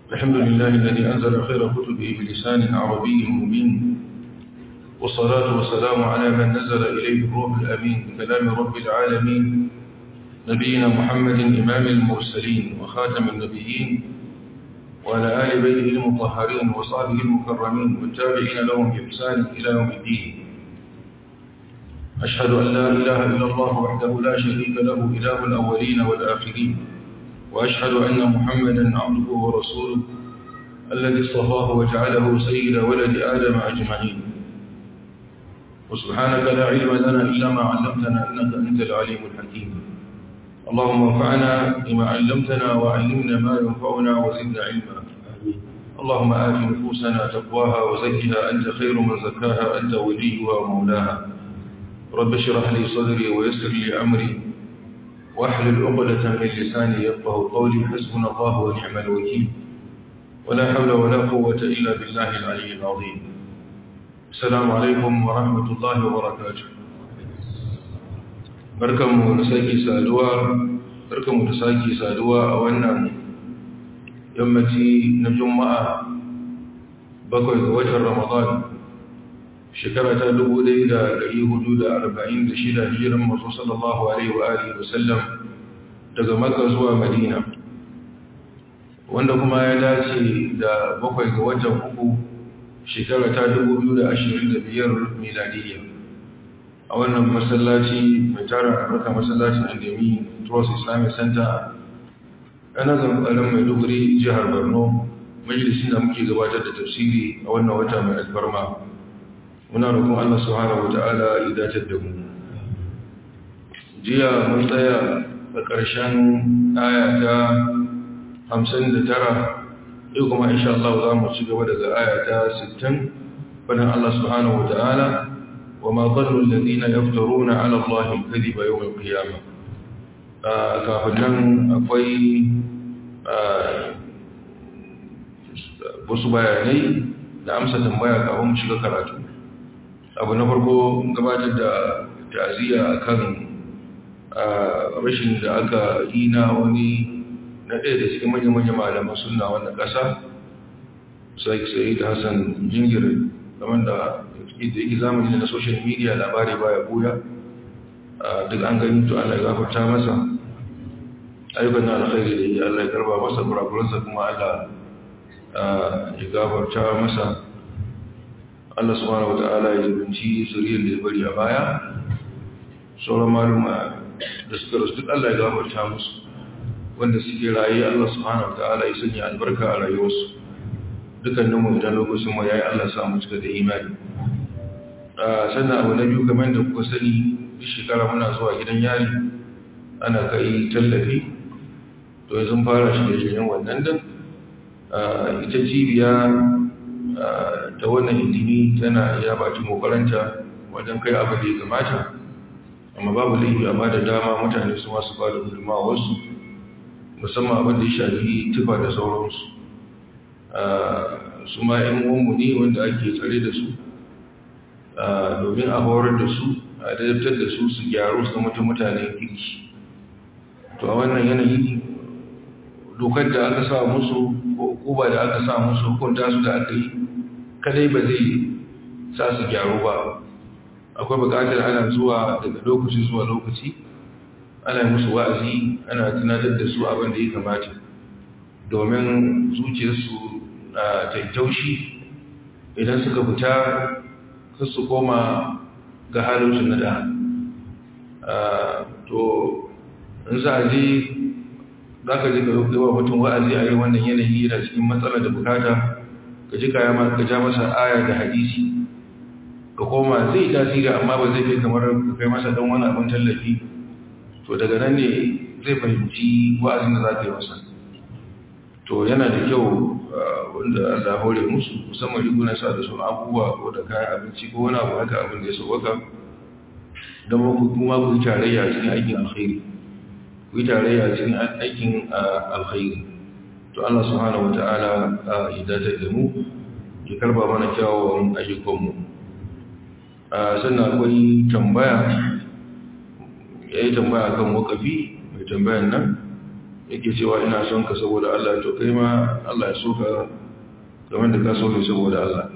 الحمد لله الذي أنزل خير كتبه بلسان عربي مبين والصلاة والسلام على من نزل إليه الروح الأمين بكلام رب العالمين نبينا محمد إمام المرسلين وخاتم النبيين وعلى آل بيته المطهرين وصحبه المكرمين والتابعين لهم بإحسان إلى يوم الدين أشهد أن لا إله إلا الله وحده لا شريك له إله الأولين والآخرين وأشهد أن محمدا عبده ورسوله الذي اصطفاه وجعله سيد ولد آدم أجمعين وسبحانك لا علم لنا إلا ما علمتنا إنك أنت العليم الحكيم اللهم انفعنا بما علمتنا وعلمنا ما ينفعنا وزدنا علما اللهم آت نفوسنا تقواها وزكها أنت خير من زكاها أنت وليها ومولاها رب اشرح لي صدري ويسر لي أمري واحلل عقدة من لساني يفقه قولي حسبنا الله ونعم الوكيل ولا حول ولا قوة إلا بالله العلي العظيم السلام عليكم ورحمة الله وبركاته barkanmu da sake saduwa barkanmu da sake saduwa a wannan yammaci na juma'a bakwai ga watan ramadan shekara ta 1446 hijiran masu sallallahu alaihi wa alihi wasallam daga makka zuwa madina wanda kuma ya dace da bakwai ga watan uku shekara ta 2025 miladiyya a wannan masallaci mai tara albarka masallacin andemi trust islamic center ana zambarin maiduguri jihar borno majalisun da muke gabatar da tafsiri a wannan wata mai alfarma muna roƙon allah subhanahu wa ta'ala ya datar da mu jiya mun tsaya a ƙarshen aya ta 59 yau kuma insha Allah za mu ci gaba daga aya ta 60 fadin allah subhanahu wa ta'ala وما ظن الذين يفترون على الله الكذب يوم القيامة kafin nan akwai wasu bayanai da amsa tambaya kafin mu shiga karatu abu na farko gabatar da ta'aziyya akan rashin da aka yi na wani na ɗaya da cikin manya-manya malaman suna wannan ƙasa sai da hassan jingir kamar da da yake zamani na social media labari baya buya duk an gani to Allah ya gafarta masa ayyukan alkhairi da yi Allah ya karba masa kurakuransa kuma Allah ya gafarta masa Allah subhanahu wata'ala ya zubinci zuriyar da ya bari a baya sauran maluma da suka rasu duk Allah ya gafarta musu wanda suke raye Allah subhanahu wata'ala ya sanya albarka a rayuwarsu dukkaninmu idan lokacin mu yayi Allah samu cika da imani sannan abu na biyu kamar da kuka sani duk shekara muna zuwa gidan yari ana kai tallafi to yanzu fara shirye-shiryen wannan din ita cibiya ta wannan intini tana ya baki mokaranta wajen kai abu da ya kamata amma babu laifi a ba da dama mutane su masu ba da gudunmawa wasu musamman abin da ya shafi tufa da sauransu su ma 'yan uwanmu ne wanda ake tsare da su domin a horar da su a dadabtar da su su gyaru su mutu mutanen kirki to a wannan yanayi dokar da aka sa musu ko kuba da aka sa musu hukunta su da aka yi kadai ba zai sa su gyaru ba akwai bukatar ana zuwa daga lokaci zuwa lokaci ana musu wa'azi ana tunatar da su abin da ya kamata domin zuciyarsu na taitaushi idan suka fita kar su koma ga halinsu na da to in za a je za ka ji ka rufe wa mutum wa'azi a yi wannan yanayi yana cikin matsala da bukata ka ji kaya ka ja masa aya da hadisi ka koma zai tasiri amma ba zai kai kamar ka kai masa don wani abin tallafi to daga nan ne zai fahimci wa'azin da za ka yi masa to yana da kyau wanda Allah hore musu musamman rigunan sa da sun abubuwa ko da kayan abinci ko wani abu haka abin da ya sauwaka don kuma ku yi tarayya cikin aikin alkhairi ku yi tarayya cikin aikin alkhairi to Allah subhanahu wata'ala ya dace da mu ya karba mana kyawawan ayyukanmu sannan akwai tambaya ya yi tambaya kan wakafi mai tambayan nan yake cewa ina son ka saboda Allah to kai ma Allah ya so ka kamar da ka so ka saboda Allah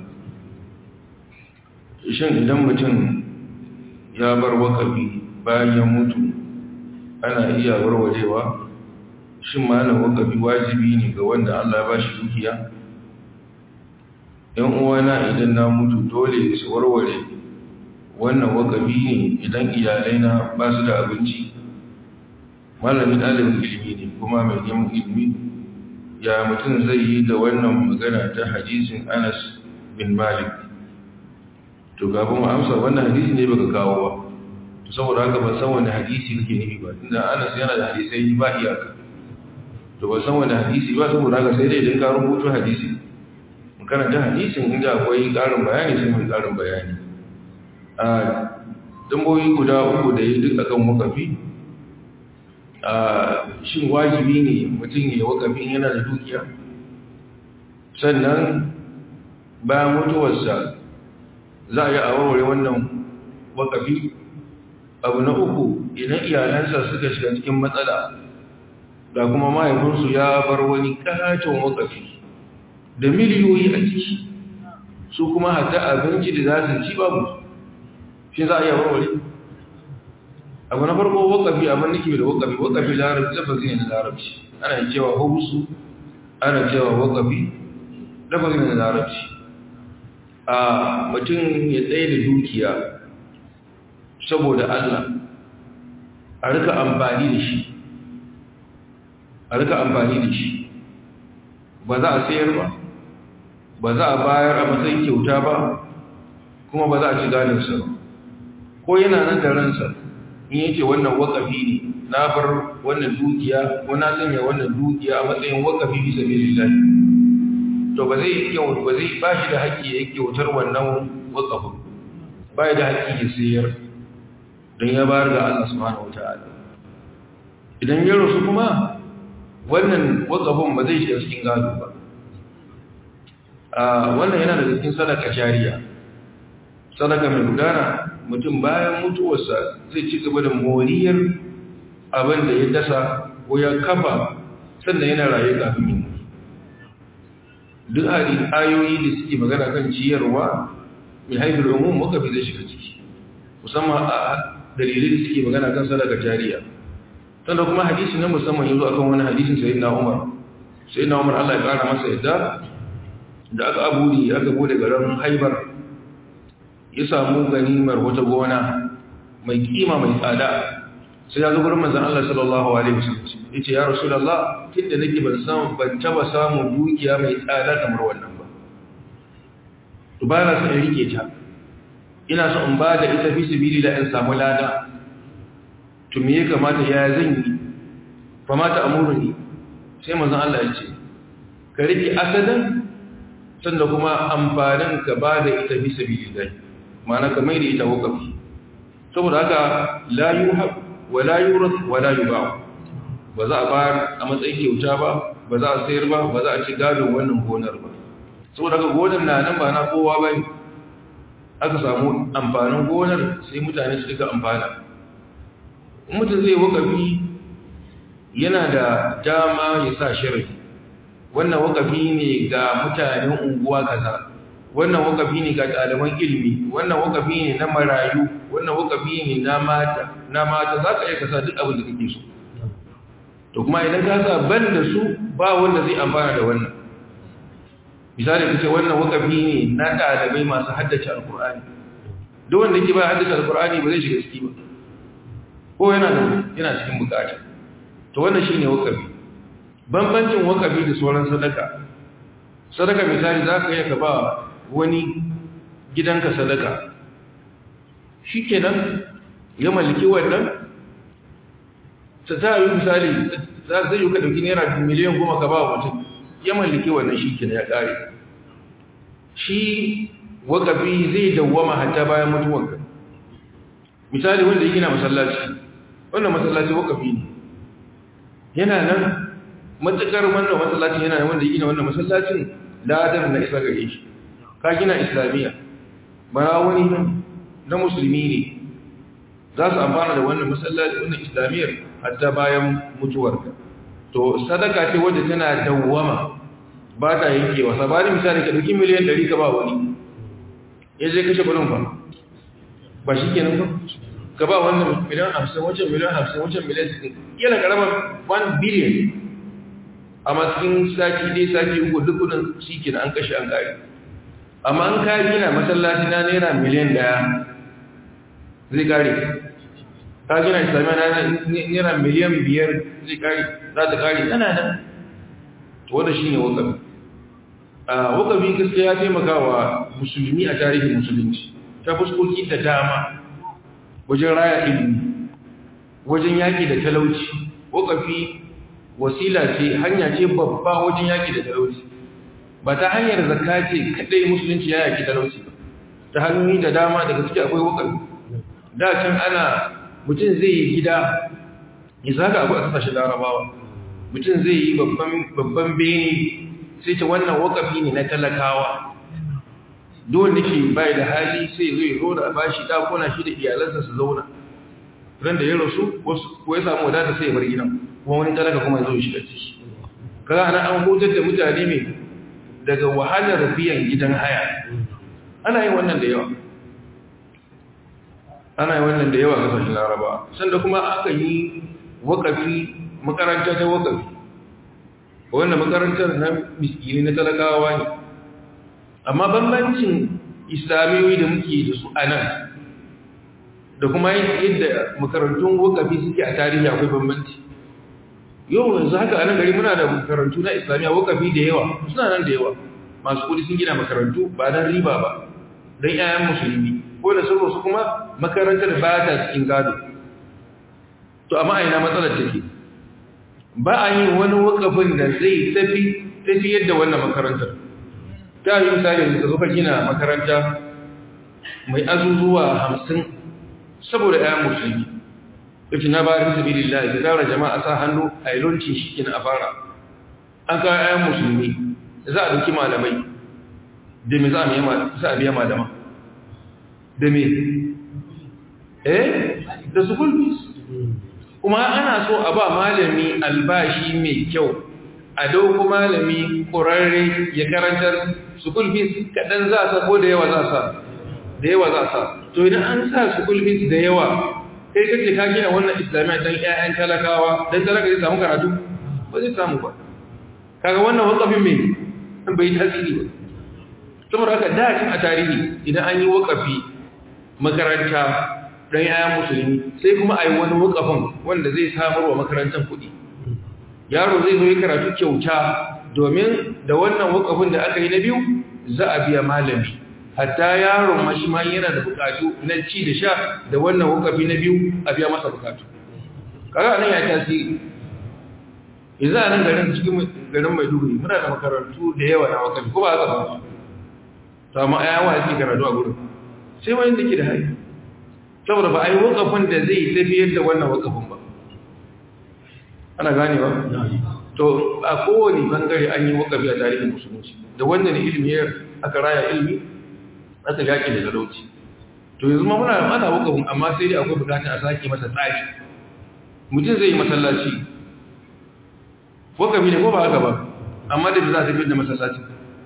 shin idan mutum ya bar wakafi bayan ya mutu ana iya warwarewa shin malam wakafi wajibi ne ga wanda Allah ya ba shi dukiya ‘yan uwana idan na mutu dole su warware wannan wakafi ne idan iyalai na ba su da abinci malamin ɗalibin ilimi ne kuma mai neman ilimi ya mutum zai yi da wannan magana ta hadisin anas bin malik to kafin amsa wannan hadisi ne baka kawo ba to saboda haka ban san wani hadisi kake nufi ba tunda anas yana da hadisai ba iyaka to ban san wani hadisi ba saboda haka sai dai idan ka rubuto hadisi mun karanta hadisin inda akwai ƙarin bayani sai mun ƙarin bayani a damboyi guda uku da yi duk akan wakafi a shin wajibi ne mutum ya wakafin yana da dukiya sannan bayan mutuwarsa za a yi a warware wannan wakafi abu na uku idan iyalansa suka shiga cikin matsala da kuma mahaifinsu ya bar wani katon wakafi da miliyoyi a ciki su kuma hata abinci da za su ci babu shi za a yi warware abu na farko wakafi abin nake da wakafi wakafi larabci lafazi ne na larabci ana cewa hausu ana cewa wakafi lafazi ne na larabci a mutum ya tsaye da dukiya saboda Allah a rika amfani da shi a rika amfani da shi ba za a sayar ba ba za a bayar a matsayin kyauta ba kuma ba za a ci ganinsa ba ko yana nan da ransa in yake wannan wakafi ne na bar wannan dukiya ko na sanya wannan dukiya a matsayin wakafi bisa bilillahi to ba zai kyau ba zai ba shi da haƙƙi ya kyautar wannan wakafin ba da haƙƙi ya sayar don ya bayar ga Allah subhanahu wata'ala idan ya rasu kuma wannan wakafin ba zai shiga cikin gado ba a wannan yana daga cikin sadaka jariya sadaka mai gudana mutum bayan mutuwarsa zai ci gaba da moriyar abin da ya dasa ko ya kafa sannan yana raye kafin yin mutu duk ayoyi da suke magana kan ciyarwa mai haifar umum muka fi zai shiga ciki musamman a dalilai da suke magana kan sadaka jariya sannan kuma hadisi na musamman yanzu akan wani hadisin sai na umar sai na umar allah ya kara masa yadda da aka aburi aka bude garin haibar ya samu ganimar wata gona mai kima mai tsada sai ya zo gurin manzon Allah sallallahu alaihi wasallam yace ya rasulullah tunda nake ban san ban taba samu dukiya mai tsada kamar wannan ba to ba na san rike ta ina so in ba da ita fi sabili da in samu lada to me ya kamata ya zan yi fa mata amuruni sai manzon Allah ya ce ka rike asadan sannan kuma amfanin ka ba da ita fi sabili da ma'ana ka mai da ita wakafi saboda haka la yuhab wa la yurad wa la yuba ba za a bayar a matsayin kyauta ba ba za a sayar ba ba za a ci gadon wannan gonar ba saboda haka gonar na nan ba na kowa ba aka samu amfanin gonar sai mutane su duka amfana mutum zai wakafi yana da dama ya sa sharafi wannan wakafi ne ga mutanen unguwa kaza wannan wakafi ne ga ɗaliban ilimi wannan wakafi ne na marayu wannan wakafi ne na mata na mata za ka iya kasa duk abin da kake so to kuma idan ka sa ban da su ba wanda zai amfana da wannan misali ka ce wannan wakafi ne na ɗalibai masu haddace alkur'ani duk wanda yake ba haddace alkur'ani ba zai shiga ciki ba ko yana da yana cikin bukata to wannan shine wakafi bambancin wakafi da sauran sadaka sadaka misali za ka iya ka ba wani gidanka sadaka shi kenan ya mallaki wannan ta ta yi misali za zai yi ka ɗauki naira miliyan goma ka ba wa mutum ya mallaki wannan shi kenan ya ƙare shi wakafi zai dawwama hatta bayan mutuwanka misali wanda ya gina masallaci wannan masallaci wakafi ne yana nan matukar wannan masallacin yana wanda ya gina wannan masallacin ladar na isa gare shi ka gina islamiyya bara wani na musulmi ne za su amfana da wannan masallaci wannan islamiyyar hatta bayan mutuwarka to sadaka ce wadda tana dawwama ba ta yankewa sabani misali ka dauki miliyan 100 ka ba wani ya je kashe kudin ba ba shi kenan ba ka ba wannan miliyan 50 wancan miliyan 50 wancan miliyan 60 yana karamar 1 billion amma cikin sati dai sati uku duk kudin shi kenan an kashe an kare amma an kayi gina masallaci na naira miliyan daya zai kare ka gina islamiyya na naira miliyan biyar zai kare za ta kare tana nan wadda shi ne wakabi a wakabi gaskiya ya taimaka wa musulmi a tarihin musulunci ta fuskoki da dama wajen raya ilimi wajen yaƙi da talauci wakafi wasila ce hanya ce babba wajen yaƙi da talauci ba ta hanyar zakka ce kaɗai musulunci ya yaƙi talauci ba ta hanyoyi da dama daga ciki akwai wakafi da can ana mutum zai yi gida isa haka abu a kasashen larabawa mutum zai yi babban bene sai ce wannan wakafi ne na talakawa dole ke bai da hali sai zai zo da bashi dakuna shi da iyalansa su zauna ran da ya rasu ko ya samu wadata sai ya bar gidan kuma wani talaka kuma zo shi da ciki kaga ana an hutar da mutane mai daga wahalar biyan gidan haya ana yin wannan da yawa ana yi wannan da yawa a kasashen laraba sanda kuma aka yi wakafi makaranta ta wakafi wanda makarantar na miskini na talakawa ne amma bambancin islamiyoyi da muke da su a nan da kuma yadda makarantun wakafi suke a tarihi akwai bambanci yau yanzu haka a nan gari muna da makarantu na islamiyya wakafi da yawa suna nan da yawa masu kudi sun gina makarantu ba don riba ba don 'ya'yan musulmi ko da sun su kuma makarantar ba ta cikin gado to amma a ina matsalar take ba a yi wani wakafin da zai tafi tafi yadda wannan makarantar ta yi misali da zuka gina makaranta mai azuzuwa hamsin saboda ‘yan musulmi yake na bayan sabilillah da tara jama'a sa hannu a yi launcin shi kina a fara an kawo ‘yan musulmi za a duki malamai da me za a biya malama da me eh da su fees kuma ana so a ba malami albashi mai kyau a dauko malami ƙurarre ya karantar school fees kaɗan za sa ko da yawa za sa da yawa za sa to idan an sa school fees da yawa kai kace ka gina wannan islamiyya don ƴaƴan talakawa don talaka zai samu karatu ba zai samu ba kaga wannan wakafin mai an bai tasiri ba saboda haka da a tarihi idan an yi wakafi makaranta don yayan musulmi sai kuma a yi wani wakafin wanda zai samar wa makarantar kuɗi yaro zai zo yi karatu kyauta domin da wannan wakafin da aka yi na biyu za a biya malami hatta yaron mashima yana da bukatu na ci da sha da wannan wakafi na biyu a biya masa bukatu kaga nan ya tasiri yanzu a nan garin cikin garin maiduguri muna da makarantu da yawa na wakafi ko ba haka ba to amma ayawa yake karatu a gurin sai wani da ke da haihu saboda ba a yi wakafin da zai tafiyar da wannan wakafin ba ana gane ba to a kowane bangare an yi wakafi a tarihin musulunci da wannan ilimi aka raya ilimi aka yaƙi da talauci to yanzu ma muna ana wakafin amma sai dai akwai bukatar a sake masa tsari mutum zai yi masallaci wakafi ne ko ba haka ba amma da za a tafiyar da masallacin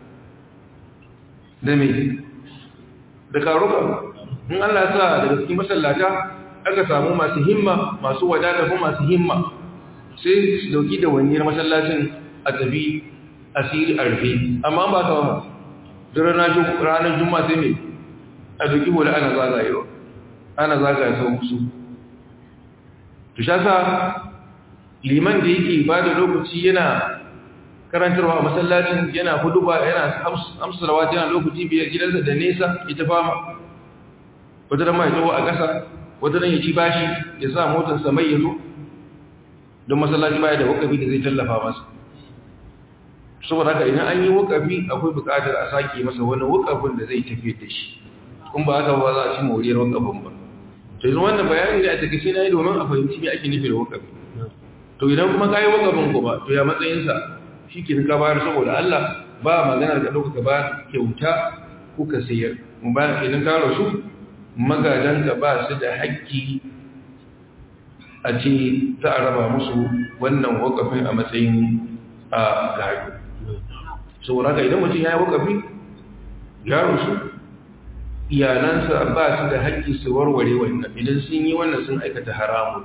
da mai da karuka in Allah sa daga cikin masallata aka samu masu himma masu wadata ko masu himma sai su dauki da wani masallacin a tafi asiri a rufe amma ba ta wama duk ranar juma sai mai a dauki wani ana zagayewa ana zagaye sau musu to sha sa liman da yake ba da lokaci yana karantarwa a masallacin yana huduba yana amsarawa yana lokaci biyar gidansa da nesa ita fama wata ran ma ya a ƙasa wata ran ya ci bashi ya sa motarsa mai ya zo don masallaci baya da wakafi da zai tallafa masa saboda haka idan an yi wakafi akwai buƙatar a sake masa wani wakafin da zai tafi da shi kun ba haka ba za a ci moriyar wakafin ba to yanzu wannan bayani da a takaice na yi domin a fahimci me ake nufi da wakafi to idan kuma ka yi wakafin ku ba to ya matsayinsa shi ke ka bayar saboda Allah ba maganar ka ɗauka ba kyauta kuka sayar mu ba idan ka rasu magadanka ba su da haƙƙi a ce za a raba musu wannan wakafin a matsayin a gado saboda idan mutum ya yi wakafi gado su iyalansa ba su da haƙƙi su warware wannan idan sun yi wannan sun aikata haramun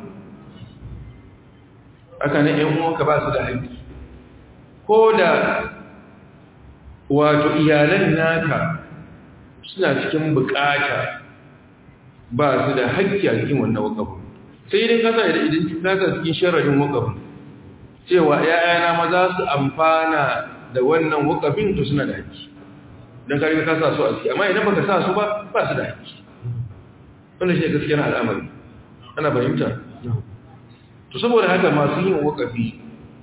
aka na ‘yan uwanka ba su da haƙƙi ko da wato iyalan naka suna cikin bukata ba su da haƙƙi a cikin wannan wakafin sai idan kasa idan kasa cikin sharadin wakafin cewa ‘ya'yana maza su amfana da wannan wakafin to suna da haƙƙi don kare ka sa su a ciki amma idan baka sa su ba ba su da haƙƙi wannan shi ne gaskiyar al'amari ana fahimta to saboda haka masu yin wakafi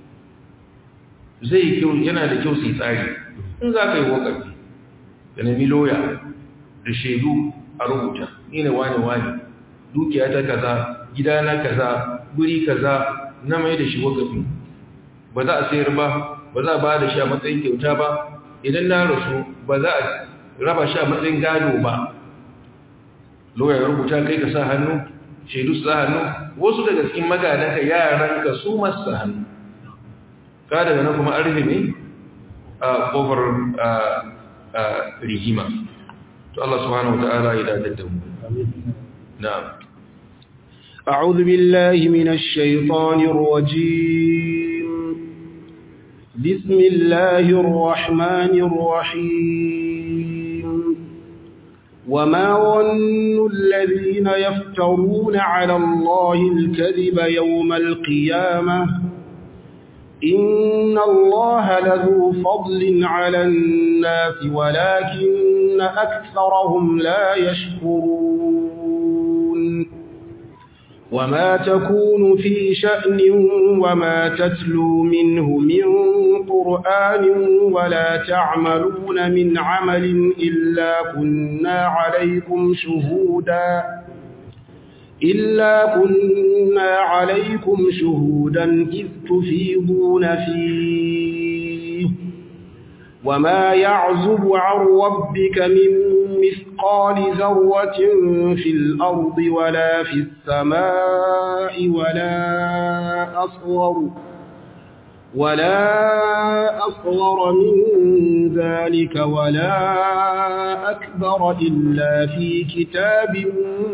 zai kyau yana da kyau su yi tsari in za ka yi wakafi da nemi loya da shaidu a rubuta ni ne wani wani dukiya ta kaza gidana kaza guri kaza na mai da shi wakafi ba za a sayar ba ba za a ba da shi a matsayin kyauta ba idan na rasu ba za a raba shi a matsayin gado ba loya ya rubuta kai ka sa hannu shaidu su sa hannu wasu daga cikin magadanka yaranka su masu hannu ka daga nan kuma arzimi a kofar rigima to Allah subhanahu wa ta'ala ya dadar da mu na'am أعوذ بالله من الشيطان الرجيم بسم الله الرحمن الرحيم وما ظن الذين يفترون على الله الكذب يوم القيامة إن الله لذو فضل على الناس ولكن أكثرهم لا يشكرون وما تكون في شأن وما تتلو منه من قرآن ولا تعملون من عمل إلا كنا عليكم شهودا إلا كنا عليكم شهودا إذ تفيضون فيه وما يعزب عن ربك من مثقال ذرة في الأرض ولا في السماء ولا أصغر ولا أصغر من ذلك ولا أكبر إلا في كتاب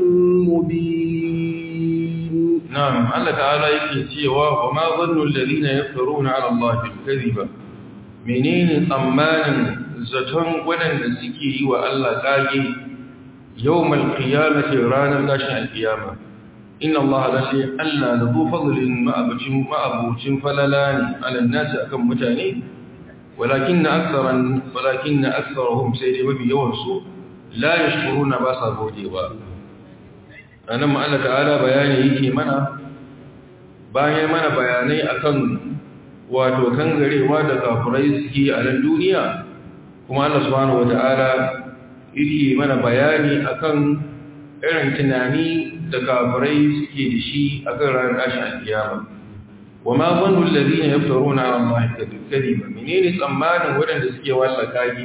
مبين نعم الله تعالى يكي وما ظن الذين يفترون على الله الكذب menene tsammanin zaton waɗanda suke yi wa Allah ƙage yau malƙiyamata ranar tashin alƙiyama inna Allah lashe Allah da zo fadlin ma'abucin falala ne alannasi akan mutane walakin na aksaran walakin na aksarahum sai dai mafi yawansu la ya shukuru na ba sa gode ba a nan ma'ala ta'ala bayani yake mana bayan mana bayanai akan wato kangarewa da kafurai suke a nan duniya kuma Allah subhanahu wata'ala yake mana bayani akan irin tunani da kafurai suke da shi akan ranar tashin alkiyama wa ma zannu alladhina yaftaruna 'ala Allahi kadhiba menene tsammanin wadanda suke walla kage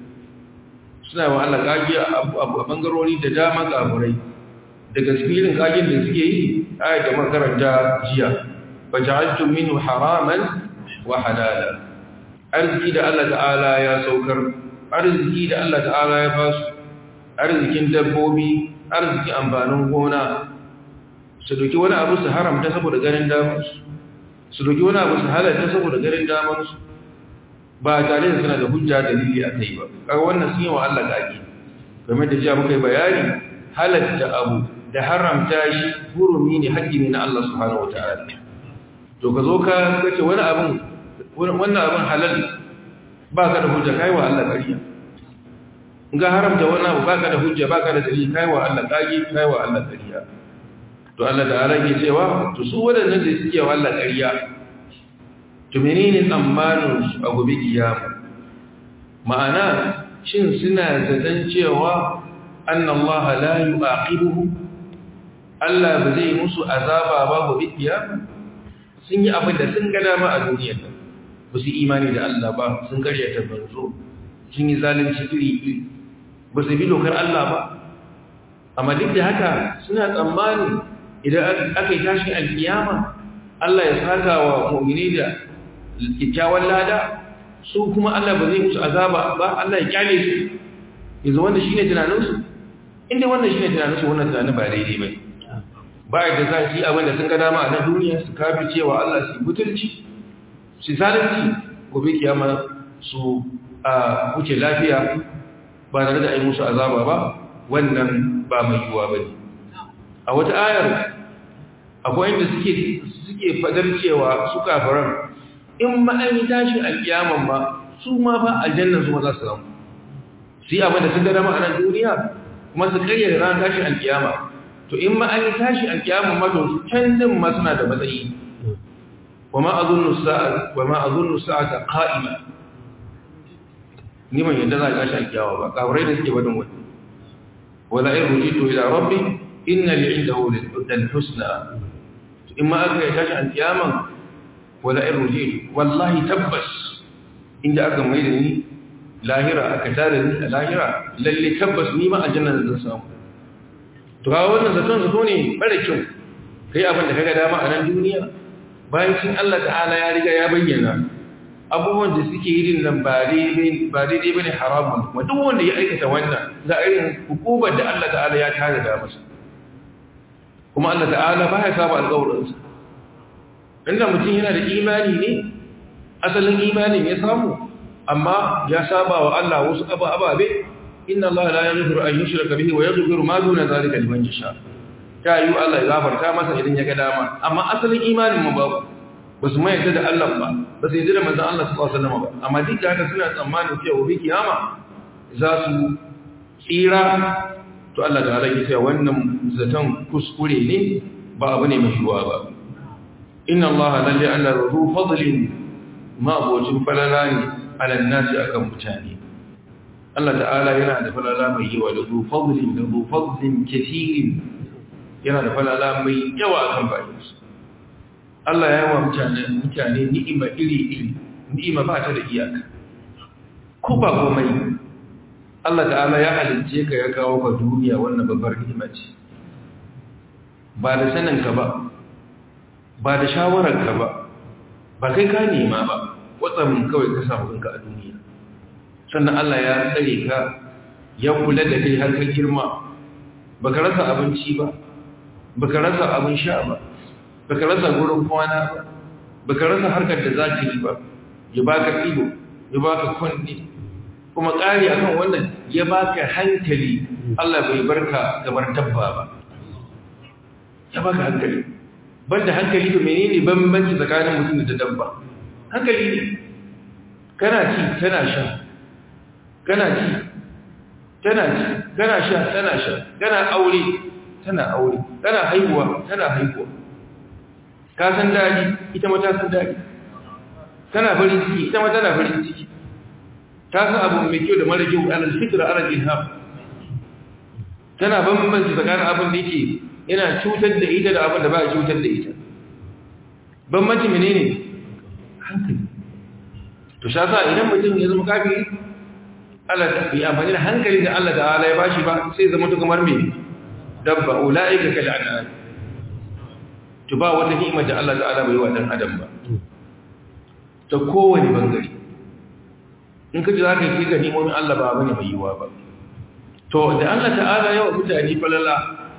suna wa Allah kage a bangarori da dama kafurai daga cikin kagen da suke yi ayat da makaranta jiya faja'altum minhu haraman wa halala arziki da Allah ta'ala ya saukar arziki da Allah ta'ala ya basu arzikin dabbobi arzikin amfanin gona su doki wani abu su haramta saboda ganin damansu su doki wani abu su halatta saboda ganin damansu ba tare da suna da hujja dalili a kai ba kaga wannan sun yi wa Allah kaki game da jiya muka yi bayani halatta abu da haramta shi hurumi ne haƙƙi ne na Allah subhanahu wata'ala to ka zo ka kace wani abin wannan abin halal ba ka da hujja kai wa Allah ƙarya ga haramta wannan abu ba ka da hujja ba ka da dalili kai wa Allah ƙage kai wa Allah ƙarya to Allah ta'ala ke cewa to su wadannan da suke wa Allah ƙarya to menene tsammanin su a gobe kiyama ma'ana shin suna zaton cewa anna Allah la yu'aqibuhu Allah ba zai musu azaba ba gobe kiyama sun yi abin da sun ga dama a duniyar nan ba su imani da Allah ba sun karyata manzo sun yi zalunci iri-iri ba su bi dokar Allah ba amma duk da haka suna tsammani idan aka yi tashin alkiyama Allah ya saka wa mu'mini da kyakkyawan lada su kuma Allah ba zai musu azaba ba Allah ya kyale su yanzu wanda shine tunaninsu inda wannan shine tunaninsu wannan tunanin ba daidai bane ba da za su yi abin da sun ga dama a nan duniya su kafi cewa Allah su butulci su zalunci gobe kiyama su a wuce lafiya ba tare da ai musu azaba ba wannan ba mai yiwuwa ba ne a wata ayar akwai inda suke suke fadar cewa su kafiran in ma an yi tashin alkiyaman ma su ma ba aljannan su ma za su samu su yi abin da sun ga dama a nan duniya kuma su kayyade ran tashin alkiyama to in ma an yi tashin alkiyaman ma to su can din ma suna da matsayi wa ma azunnu sa'a wa ma azunnu sa'ata qa'ima ni ban yadda za a tashi alkiyawa ba kafirai da suke badin wani wala in rujitu ila rabbi inna li indahu lil husna in ma aka yi tashi alkiyaman wala in rujitu wallahi tabbas inda aka mai da ni lahira aka tare ni a lahira lalle tabbas ni ma aljanna zan samu to ga wannan zaton zato ne bare kyau kai abin da kaga dama a nan duniya bayan cin Allah ta'ala ya riga ya bayyana abubuwan da suke yi din nan ba daidai ba ne haramun kuma duk wanda ya aikata wannan za a irin hukumar da Allah ta'ala ya tare da masa kuma Allah ta'ala ba ya saba alƙawarinsa inda mutum yana da imani ne asalin imanin ya samu amma ya saba wa Allah wasu ababe inna Allah la yaghfiru an yushraka bihi wa yaghfiru ma duna zalika liman yasha ta yi Allah ya gafarta masa idan ya ga dama amma asalin imanin mu babu ba su mayar da Allah ba ba su yi da manzan Allah su wasu nama ba amma duk da haka suna tsammanin cewa bi kiyama za su tsira to Allah da halaki cewa wannan zaton kuskure ne ba abu ne mai yiwuwa ba inna Allah lalle Allah ruhu fadlin ma abocin falala ne alal nasi akan mutane Allah ta'ala yana da falala mai yawa da ruhu fadlin da ruhu fadlin kathirin yana da falala mai yawa akan bayinsu Allah ya wa mutane mutane ni'ima iri-iri ni'ima ba ta da iyaka ko ba komai Allah ta'ala ya halicce ka ya kawo ka duniya wannan babbar ni'ima ce ba da saninka ba ba da shawararka ba ba kai ka nema ba watsamin kawai ka samu kanka a duniya sannan Allah ya tsare ka ya kula da kai har ka girma baka rasa abinci ba baka rasa abin sha ba baka rasa gurin kwana ba baka rasa harkar da zaka yi ba ya baka ido ya baka kunne kuma ƙari akan wannan ya baka hankali Allah bai barka gabar dabba ba ya baka hankali banda hankali to menene bambanci tsakanin mutum da dabba hankali ne kana ci tana sha kana ci tana ci kana sha tana sha kana aure tana aure kana haihuwa tana haihuwa ka san daɗi ita ma ta san daɗi tana farin ciki ita ma tana farin ciki ta san abu mai kyau da mara kyau alal fitra alal ilham tana bambanci tsakanin abin da yake yana cutar da ita da abin da ba ya cutar da ita bambanci menene hankali to sha sa idan mutum ya zama kafiri Allah ta yi amfani da hankali da Allah ta'ala ya bashi ba sai zama to kamar me dabba ulaika kal an'am to ba wata ni'ima da Allah ta'ala bai wa dan adam ba ta kowane bangare in kaji zaka yi ga ni'imomin Allah ba bane mai yiwa ba to da Allah ta'ala yawa mutane falala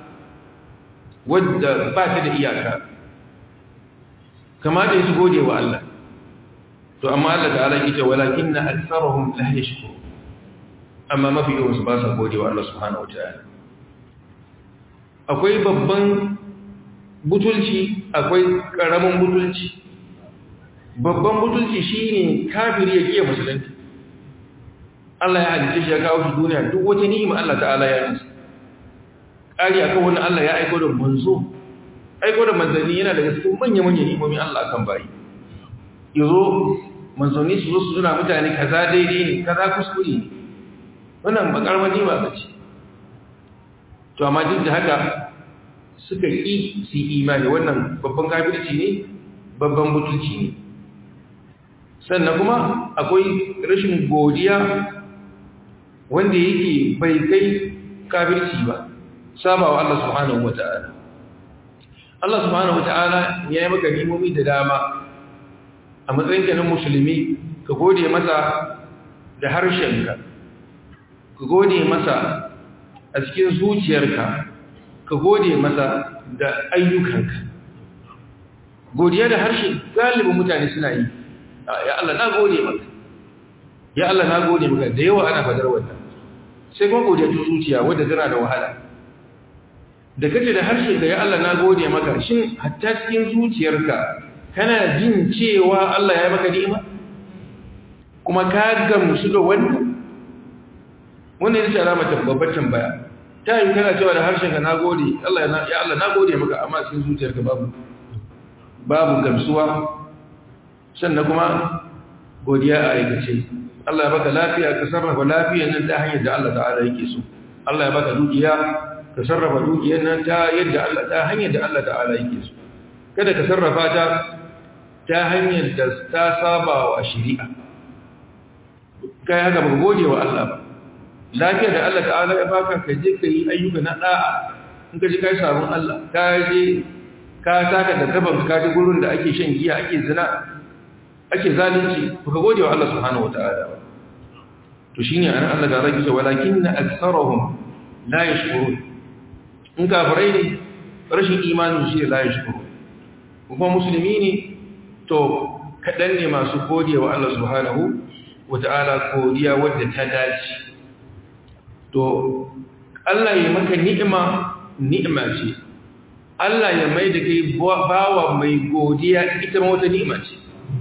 wadda ba ta da iyaka kama da su gode wa Allah to amma Allah ta'ala yake walakinna aktharuhum la yashkur amma mafi yawan su ba sa gode wa Allah subhanahu wataala akwai babban butulci akwai karamin butulci babban butulci shine kafiri ya kiyaye musulunci Allah ya halice shi ya kawo shi duniya duk wata ni'ima Allah ta'ala ya yi ƙari akan wani Allah ya aiko da manzo aiko da manzanni yana daga cikin manya-manyan ni'imomin Allah kan bayi yazo manzanni su zo su zuna mutane kaza daidai ne kaza kuskure ne wannan ba karamar ni'ima ba ce to amma duk da haka suka ƙi su imani wannan babban kafirci ne babban butulci ne sannan kuma akwai rashin godiya wanda yake bai kai kafirci ba saba wa Allah subhanahu wa ta'ala Allah subhanahu wata'ala ya yi maka nimomi da dama a matsayinka na musulmi ka gode masa da harshenka ka gode masa a cikin zuciyarka ka gode masa da ayyukanka godiya da harshe galibin mutane suna yi ya Allah na gode maka ya Allah na gode maka da yawa ana fadar wannan sai kuma godiya ta zuciya wadda tana da wahala da kace da harshe da ya Allah na gode maka shin hatta cikin zuciyarka kana jin cewa Allah ya maka ni'ima kuma ka gamsu da wannan wannan ita alama ta babbar tambaya ta yi kana cewa da harshen ka nagode Allah ya Allah nagode maka amma cikin zuciyarka babu babu gamsuwa sannan kuma godiya a aikace Allah ya baka lafiya ka sarrafa lafiyar nan ta hanyar da Allah ta'ala yake so Allah ya baka dukiya ka sarrafa dukiyar nan ta yadda Allah ta hanyar da Allah ta'ala yake so kada ka sarrafa ta ta hanyar da ta saba wa shari'a kai haka ba gode wa Allah ba lafiyar da Allah ta'ala ya baka ka je ka yi ayyuka na da'a in ka ji kai sabon Allah ka je ka taka da gaban ka ji gurin da ake shan giya ake zina ake zalunci ba ka gode wa Allah subhanahu wata'ala ba to shine an Allah da rage walakinna aktharuhum la yashkurun in kafirai ne rashin imanin shi la yashkurun kuma musulmi ne to kaɗan ne masu godiya wa Allah subhanahu wata'ala godiya wadda ta dace to Allah ya maka ni'ima ni'ima ce Allah ya mai da kai bawa mai godiya ita ma wata ni'ima ce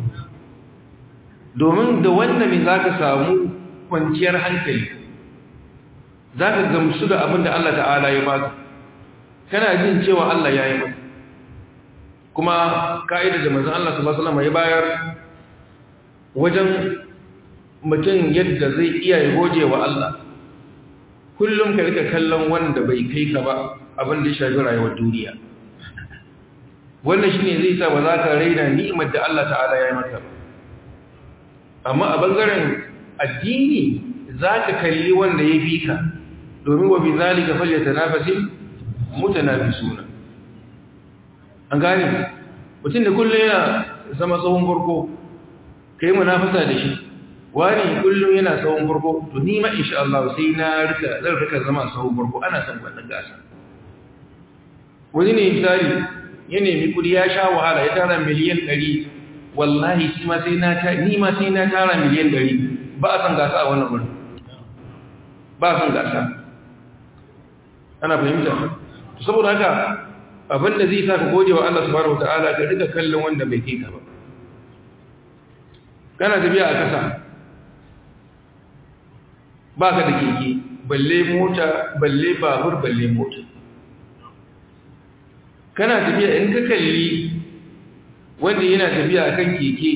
domin da wannan mai za ka samu kwanciyar hankali za ka gamsu da abin da Allah ta'ala ya baka kana jin cewa Allah ya yi maka kuma ka'ida da manzon Allah sallallahu alaihi wasallam ya bayar wajen mutum yadda zai iya ya goje wa Allah kullum ka rika kallon wanda bai kai ka ba abin da ya shafi rayuwar duniya wannan shine zai sa ba za ka raina ni'imar da Allah ta'ala ya yi maka amma a bangaren addini za ka kalli wanda ya fi ka domin wa bi zalika falyatanafasil mutanafisuna an gane mutum da kullum yana zama tsohon farko ka yi munafasa da shi wani kullum yana tsohon farko to ni ma insha Allah sai na rika zan rika zama tsohon farko ana son wannan gasa wani ne misali ya nemi kudi ya sha wahala ya tara miliyan 100 wallahi shi ma sai na ta ni ma sai na tara miliyan 100 ba a san gasa a wannan wurin ba a san gasa ana fahimta saboda haka abin da zai sa ka gode wa Allah subhanahu wataala ka rika kallon wanda bai kai ka ba kana tafiya a kasa ba ka da keke balle mota balle babur balle mota kana tafiya in ka kalli wanda yana tafiya a kan keke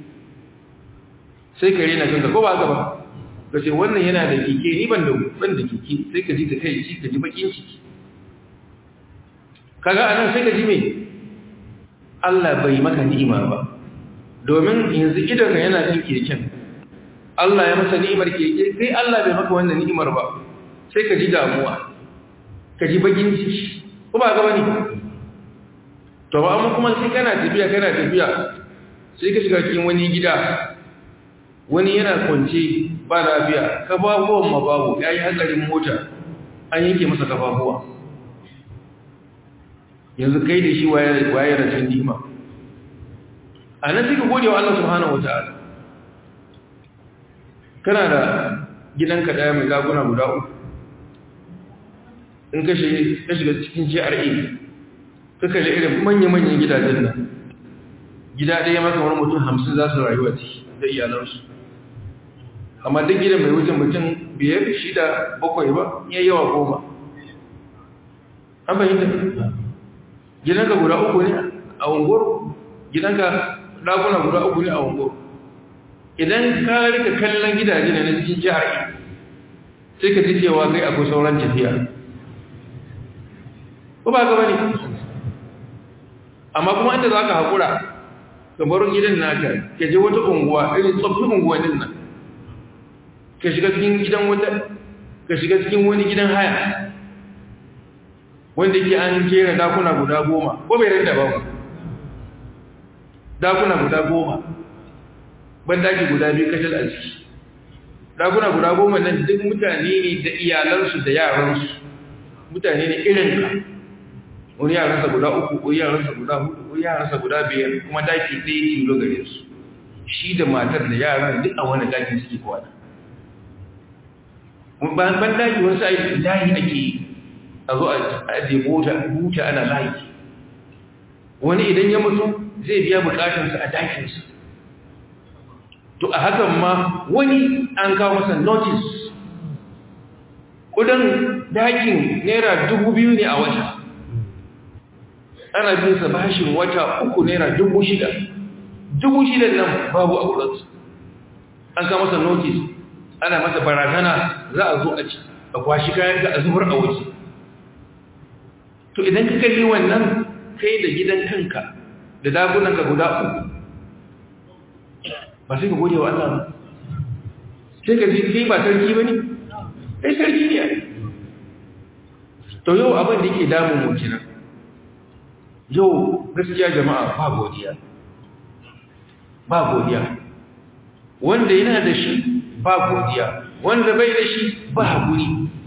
sai ka rena kanka ko ba ka ba ka ce wannan yana da keke ni ban da ban da keke sai ka ji ta kai ci ka ji bakin ciki kaga anan sai ka ji me Allah bai maka ni'ima ba domin yanzu idan yana jin keken Allah ya masa ni'imar keke sai Allah bai maka wannan ni'imar ba sai ka ji damuwa ka ji bakin ciki ko ba ga bane to ba amma kuma sai kana tafiya kana tafiya sai ka shiga cikin wani gida wani yana kwance ba lafiya kafafuwan ma babu yayi hatsarin mota an yanke masa kafafuwa yanzu kai da shi waye rashin nima a nan suka gode wa Allah subhanahu wata'ala kana da gidanka daya mai laguna guda uku in ka shiga cikin GRA ka kalli irin manya-manyan gidajen nan gida ɗaya maka wani mutum hamsin za su rayuwa ciki da iyalansu amma duk gidan mai wucin mutum biyar shida bakwai ba iya yawa goma an fahimta gidanka guda uku ne a unguwar gidanka ɗakuna guda uku ne a unguwar idan ka rika kallon gidaje na cikin jihar sai ka ji cewa kai akwai sauran tafiya ko ba gaba ne amma kuma inda za ka haƙura ka bar gidan naka ka je wata unguwa irin tsoffin unguwannin nan ka shiga cikin gidan wata ka shiga cikin wani gidan haya wanda ke an jera dakuna guda goma ko bai rinda ba dakuna guda goma bandaki guda biyu kashal a ciki dakuna guda goma nan duk mutane ne da iyalansu da yaransu mutane ne irin ka wani yaransa guda uku ko yaransa guda hudu ko yaransa guda biyar kuma daki ɗaya tilo gare su shi da matar da yaran duk a wani daki suke kwana ban daki wasu ayi layi ake yi a zo a ajiye buta ana layi wani idan ya mutu zai biya bukatarsa a dakinsa to a hakan ma wani an kawo masa notice kudin dakin naira dubu biyu ne a wata ana bin sa bashin wata uku naira dubu shida dubu shida nan babu a wurinsu an kawo masa notice ana masa barazana za a zo a ci a kwashi kayan ka a zubar a waje to idan ka kalli wannan kai da gidan kanka da dagunanka guda uku ba sai ka gode wa Allah ba sai ka ji kai ba sarki ba ne kai sarki ne to yau abin da yake damun mu kenan yau gaskiya jama'a ba godiya ba godiya wanda yana da shi ba godiya wanda bai da shi ba haƙuri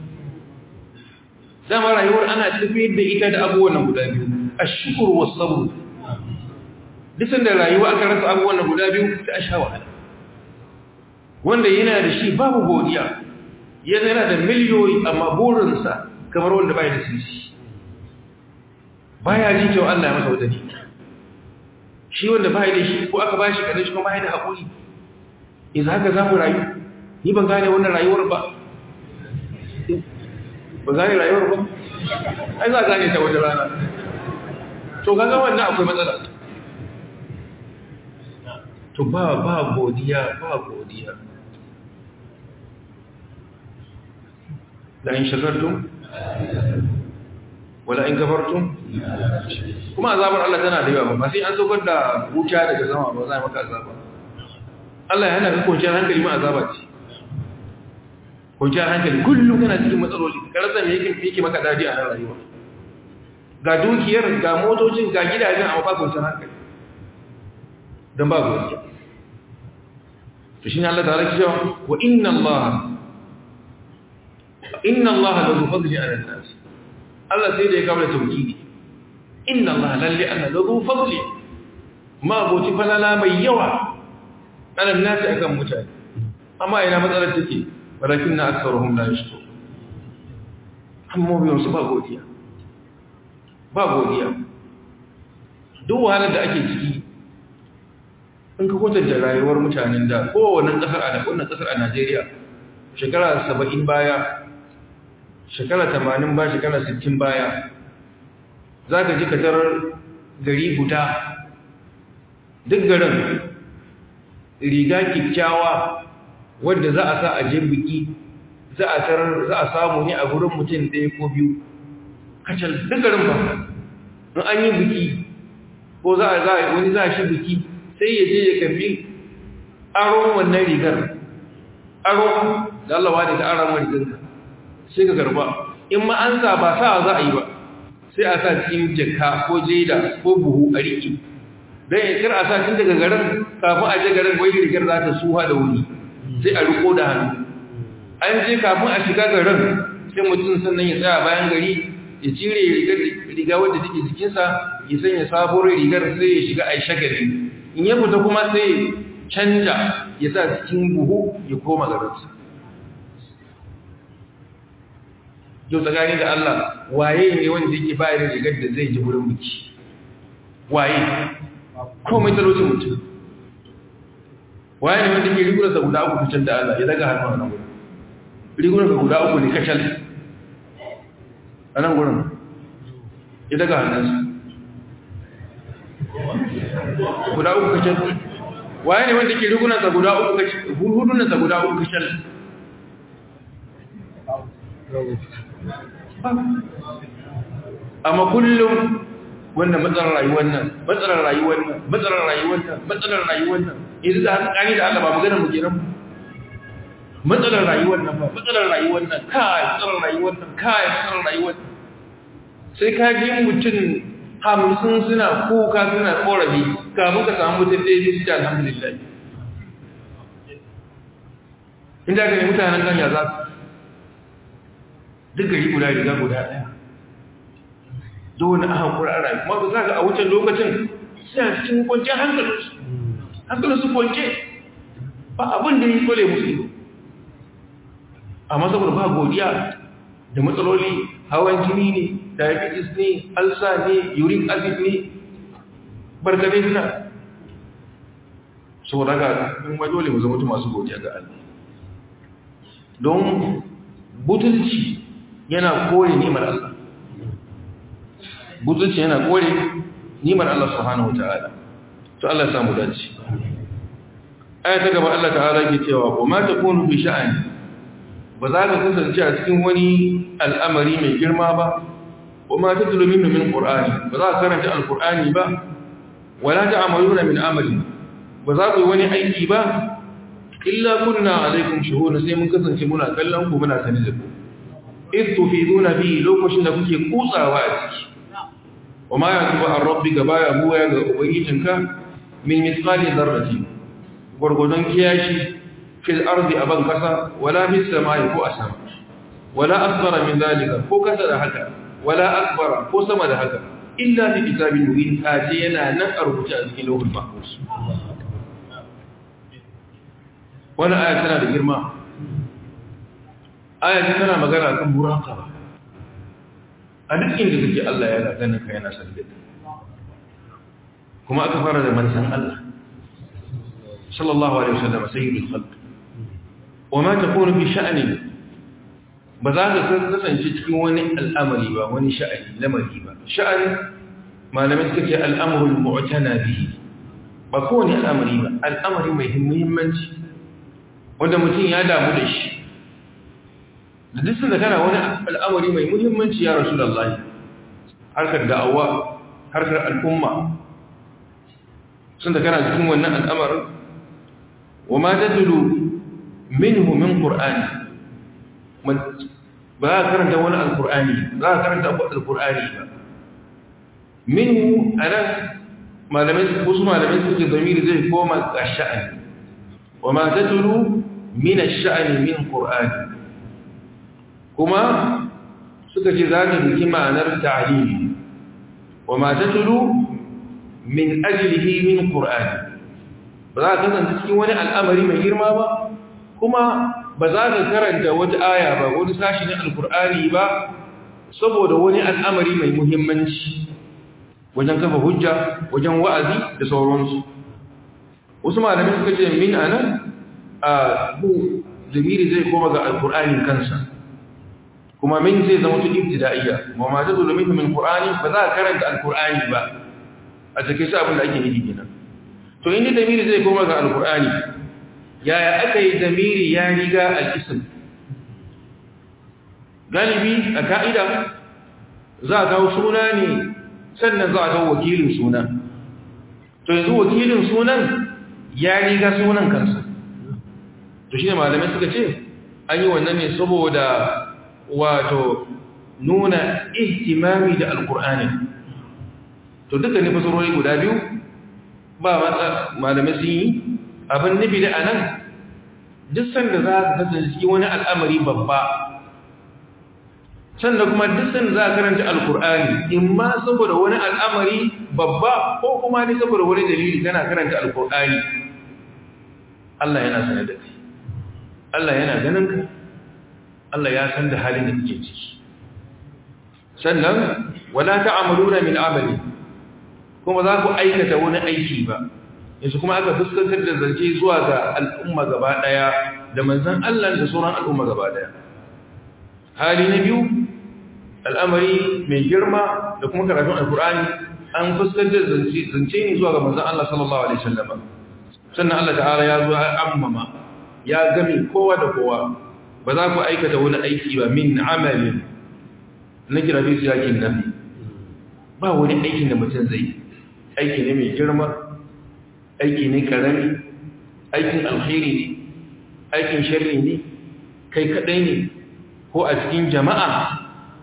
zama rayuwar ana tafiyar da ita da abubuwan guda biyu a shukur wasu disan da rayuwa aka rasa abubuwan guda biyu ta sha wahala wanda yana da shi babu godiya yana yana da miliyoyi amma burinsa kamar wanda bai da sisi baya jin cewa Allah ya masa wadani shi wanda bai da shi ko aka bashi kadan shi kuma bai da haƙuri idan haka za mu rayu ni ban gane wannan rayuwar ba ba gane rayuwar ba ai za a gane ta wata rana to kaga wannan akwai matsala to ba ba godiya ba godiya la in shakartum wala in kafartum kuma azabar Allah tana da yawa ba sai an saukar da wuta daga sama ba za a maka azaba Allah ya hana ka kwanciyar hankali ma azaba ce kwanciyar hankali kullum kana cikin matsaloli karasa me yake yake maka dadi a nan rayuwa ga dukiyar ga motocin ga gidajen amma ba kwanciyar hankali dan ba godiya to shine Allah ta'ala ke cewa wa inna Allah inna Allah la zu fadli ala nas Allah sai da ya kawo tauhidi inna Allah lalli anna la zu fadli ma boti falala mai yawa ala nas akan mutane amma ina matsalar take walakin na aksaruhum la yashkur amma biyan su ba godiya ba godiya duk wahalar da ake ciki in ka kwatanta rayuwar mutanen da kowane kasar a wannan kasar a Najeriya shekara 70 baya shekara 80 ba shekara 60 baya zaka ji katar gari guda duk garin riga kikkiawa wanda za a sa a je biki za a tarar za a samu ne a gurin mutum ɗaya ko biyu kacal duk garin ba in an yi biki ko za a wani za a shi biki sai ya je ya karbi aron wannan rigar aron da Allah wani ta aron rigarka sai ka karba in ma an sa ba sa za a yi ba sai a sa cikin jaka ko jeda ko buhu a riƙe don ya kira a sa cikin daga garin kafin a je garin wai rigar za ta suha da wuri sai a riko da hannu an je kafin a shiga garin sai mutum sannan ya tsaya bayan gari ya cire riga wadda take jikinsa ya sanya sabuwar rigar sai ya shiga a shagali in ya fita kuma sai canja ya sa cikin buhu ya koma garinsa yau tsakani da Allah waye ne wanda yake bayar da rigar da zai ji wurin biki waye komai talocin mutum waye ne wanda ke rigunar sa guda uku fitar da Allah ya daga hannu a nan wurin rigunar sa guda uku ne kacal a nan wurin ya daga hannunsa guda uku kacal waye ne wanda ke rigunar sa guda uku kacal hudunan sa guda uku kacal amma kullum wannan matsalar rayuwar nan matsalar rayuwar nan matsalar rayuwar nan matsalar rayuwar nan yanzu da hankali da Allah ba magana mu kenan matsalar rayuwar nan ba matsalar rayuwar nan kai matsalar rayuwar nan kai matsalar rayuwar sai ka ji mutum hamsin suna kuka suna korafi kafin ka samu mutum ɗaya biyu su ce alhamdulillah inda ka ne mutanen ganya za su duk gari guda riga guda ɗaya dole a hankura a rayu kuma za ga a wucin lokacin suna cikin kwanciyar hankalinsu hankalinsu kwance ba abin da yi kwale musu ido amma saboda ba godiya da matsaloli hawan jini ne diabetes ne alsa ne uric acid ne barkade suna saboda ga in ma dole mu zama masu godiya ga Allah don butulci yana kore nimar Allah butulci yana kore nimar Allah subhanahu wataala to Allah ya samu dace aya ta gaba Allah ta'ala ke cewa wa ma takunu bi sha'ani ba za ka kasance a cikin wani al'amari mai girma ba wa ma tatlu minhu min qur'ani ba za ka karanta alqur'ani ba wala ta'maluna min amali ba za ku yi wani aiki ba illa kunna alaikum shuhuna sai mun kasance muna kallon ku muna sani da ku id tufiduna bi lokacin da kuke kutsawa a ciki wa ma yakubu an rabbika baya buya ga ubangijinka min mithqali dharratin gurgudun kiyashi fil ardi aban kasa wala fis samai ko asama wala asghara min dalika ko kasa da haka wala akbara ko sama da haka illa fi kitabin mubin kaje yana nan a rubuce a cikin lauhul mahfuz wannan aya tana da girma aya ce tana magana kan muraqaba a duk inda kake Allah yana ganin ka yana sanin kuma aka fara da manzon Allah sallallahu alaihi wasallam sayyidul khalq wama takunu fi sha'ni ba za ka kasance cikin wani al'amari ba wani sha'ani lamari ba sha'ani malamai suka ce al'amrul mu'tana bihi ba kowane al'amari ba al'amari mai muhimmanci wanda mutum ya damu da shi da duk da kana wani al'amari mai muhimmanci ya rasulullahi harkar da'awa harkar al'umma sun da kana cikin wannan al'amarin wa ma tadlu minhu min qur'ani ba za karanta wani alqur'ani za ka karanta alqur'ani ba minhu anan malamai wasu malamai suke zamiri zai koma ga sha'ani wa ma tadlu min ash-sha'ni min qur'ani kuma suka ce za ta biki ma'anar ta'lili wa ma tadlu min ajlihi min qur'ani ba za ka kasance cikin wani al'amari mai girma ba kuma ba za ka karanta wata aya ba wani sashi na alkur'ani ba saboda wani al'amari mai muhimmanci wajen kafa hujja wajen wa'azi da sauransu wasu malamai suka ce min anan a bu zamiri zai koma ga alkur'anin kansa kuma min zai zama tu ibtida'iyya ma ma ta zulumin min qur'ani ba za ka karanta alkur'ani ba a cikin shi abin da ake nufi kenan to inda zamiri zai koma ga alkur'ani yaya aka yi zamiri ya riga al'isim galibi a ka'ida za a kawo suna ne sannan za a kawo wakilin suna to yanzu wakilin sunan ya riga sunan kansa to shi ne malamai suka ce an yi wannan ne saboda wato nuna ihtimami da alkur'ani to duka ne fasarori guda biyu ba malamai sun yi abin nufi da anan duk sanda za ka kasance wani al'amari babba sannan kuma duk sanda za ka karanta alkur'ani in ma saboda wani al'amari babba ko kuma ne saboda wani dalili kana karanta alkur'ani Allah yana sanar da kai Allah yana ganin ka Allah ya san da halin da kake ciki sannan wala ta'amaluna min amali kuma za ku aikata wani aiki ba yanzu kuma aka fuskantar da zance zuwa ga al'umma gaba daya da manzan Allah da sauran al'umma gaba daya hali na biyu al'amari mai girma da kuma karatun alkur'ani an fuskantar da zance ne zuwa ga manzan Allah sallallahu alaihi wasallam sannan Allah ta'ala ya zo ammama ya game kowa da kowa ba za ku aikata wani aiki ba min amalin na kira fi siyakin nafi ba wani aikin da mutum zai aiki ne mai girma aiki ne karami aikin alkhairi ne aikin sharri ne kai kadai ne ko a cikin jama'a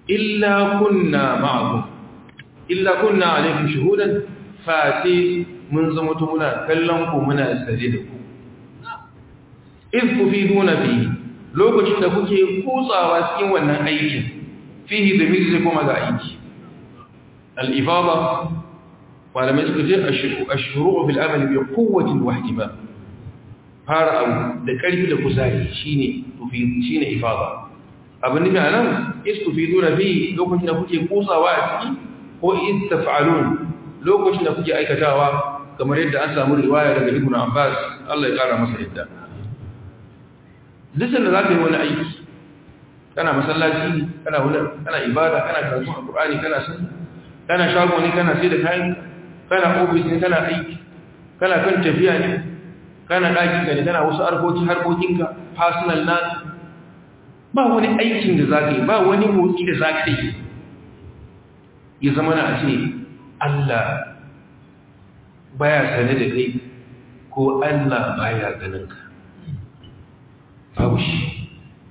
illa kunna ma'akum illa kunna alaikum shuhudan fati mun zama muna kallon ku muna sare da ku iz tufiduna fihi lokacin da kuke kutsawa cikin wannan aikin fihi da zai kuma ga aiki al-ifada malamai suka ce ashuru fil amal bi quwwatin wa ihtimam fara abu da karfi da kuzari shine tufi shine ifada abin nufi anan istufiduna fi lokacin da kuke kutsawa a ciki ko istaf'alun lokacin da kuke aikatawa kamar yadda an samu riwaya daga Ibn Abbas Allah ya kara masa yadda lisan da zaka yi wani aiki kana masallaci kana wani kana ibada kana karatu alqur'ani kana sunna kana shago ne kana sai da kayan kana ofis ne kana aiki kana kan tafiya ne kana daki ne kana wasu harkoki harkokinka personal na ba wani aikin da zaka yi ba wani motsi da zaka yi ya zama na ce Allah baya sane da kai ko Allah baya ganin ka babu shi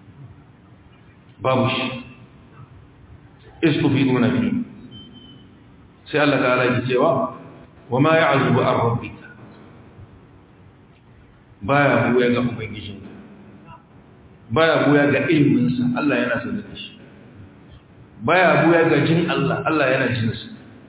babu shi istufiduna fi sai Allah ta'ala ya cewa wa ma ya'zubu an rabbika baya buya ga ubangijinka baya buya ga ilminsa Allah yana sanar da shi baya buya ga jin Allah Allah yana jin sa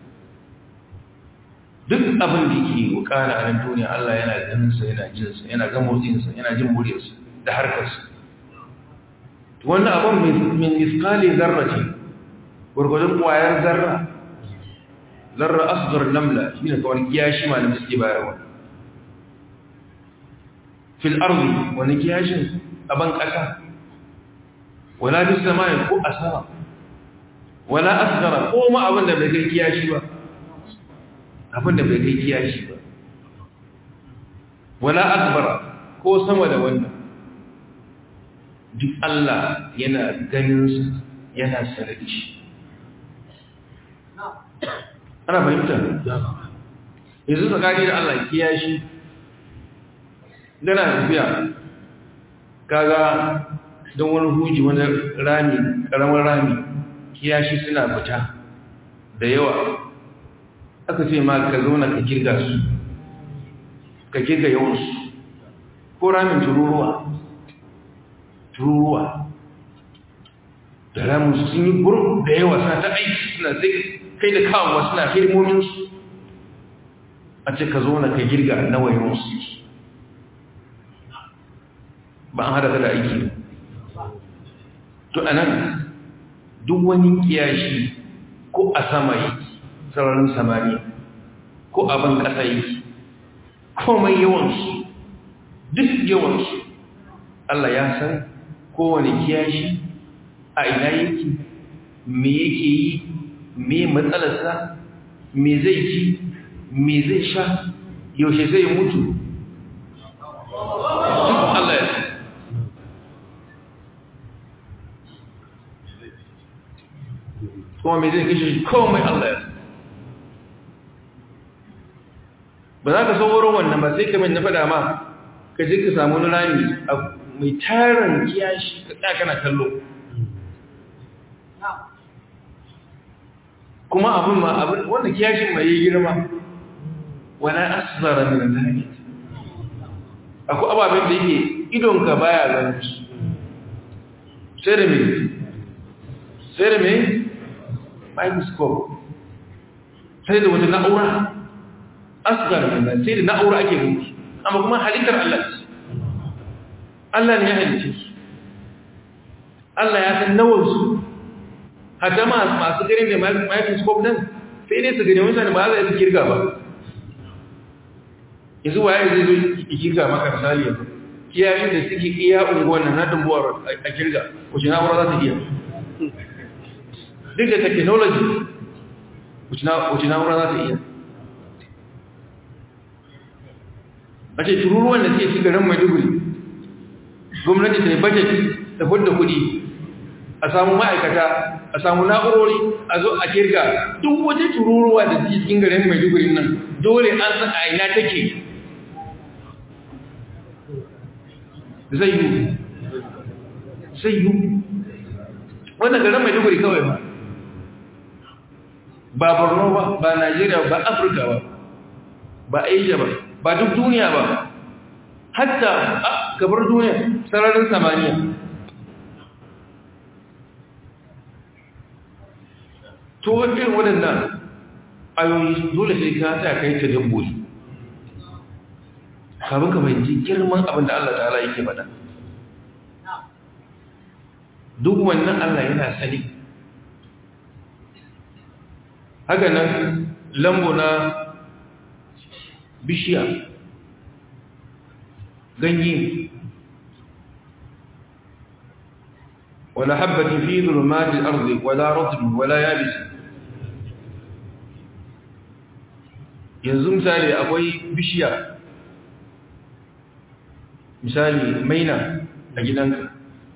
duk abin da yake wakana a nan duniya Allah yana ganin sa yana jin sa yana ga motsin sa yana jin muryar sa da harkar sa wannan abin min misqali zarrati gurgurdan kwayar zarra zarra asghar namla shine kawai kiyashi malamin suke bayarwa fil ardi wani kiyashin aban kasa wala bis samai ko asara wala asghara ko ma abin da bai kai kiyashi ba abin da bai kai kiyashi ba wala akbara ko sama da wannan duk Allah yana ganin su yana sarari shi ana fahimta yanzu tsakani da Allah kiyashi gana tafiya kaga don wani huji wani rami ƙaramin rami kiyashi suna fita da yawa aka ce ma ka zauna ka kirga su ka kirga yawansu ko ramin tururuwa tururuwa da ramin sun yi gurin da yawa suna ta aiki suna zai kai da kawowa suna hirmominsu a ce ka zauna ka kirga nawa yawansu ba an hada da aiki to anan duk wani kiyashi ko a sama yake sararin samaniya ko abin ƙasa yake komai yawansu duk yawansu Allah ya san kowane kiyashi a ina yake me yake yi me matsalarsa me zai ci me zai sha yaushe zai mutu duk Allah ya san kuma me zai kashe shi komai Allah ya ba za ka sauro wannan ba sai kamar na faɗa ma ka je ka samu wani rami mai tarin kiyashi ka tsaya kana kallo kuma abin ma abin wanda kiyashin mai yi girma wala aszara min zalik akwai ababen da yake idonka baya ganin su sai da me sai da me microscope sai da wata na'ura asgar min sai da na'ura ake gani amma kuma halittar Allah ce Allah ne ya halice su Allah ya san nawan su hatta ma masu gani da microscope nan sai dai su gani mutane ba za su kirga ba yanzu waye zai zo ki kirga maka misali yanzu kiyayen da suke iya unguwan nan na dumbuwar a kirga wace na'ura za ta iya duk da technology wace na'ura za ta iya a ce tururuwan da suke garin maiduguri gwamnati ta yi budget ta fudda kudi a samu ma'aikata a samu na'urori a zo a kirga duk wata tururuwa da suke cikin garin maiduguri nan dole an san a ina take zai yi zai yi wannan garin maiduguri kawai ba ba borno ba ba najeriya ba afirka ba ba asia ba ba duk duniya ba hatta a gabar duniya sararin samaniya to irin waɗannan ayoyi dole sai ka ta kai ta dabbobi kafin ka fahimci girman abin da Allah ta'ala yake faɗa duk wannan Allah yana sani haka nan lambo na bishiya ganye wala habbatin fi dhulumatil ardi wala ratbin wala yabis yanzu misali akwai bishiya misali maina a gidanka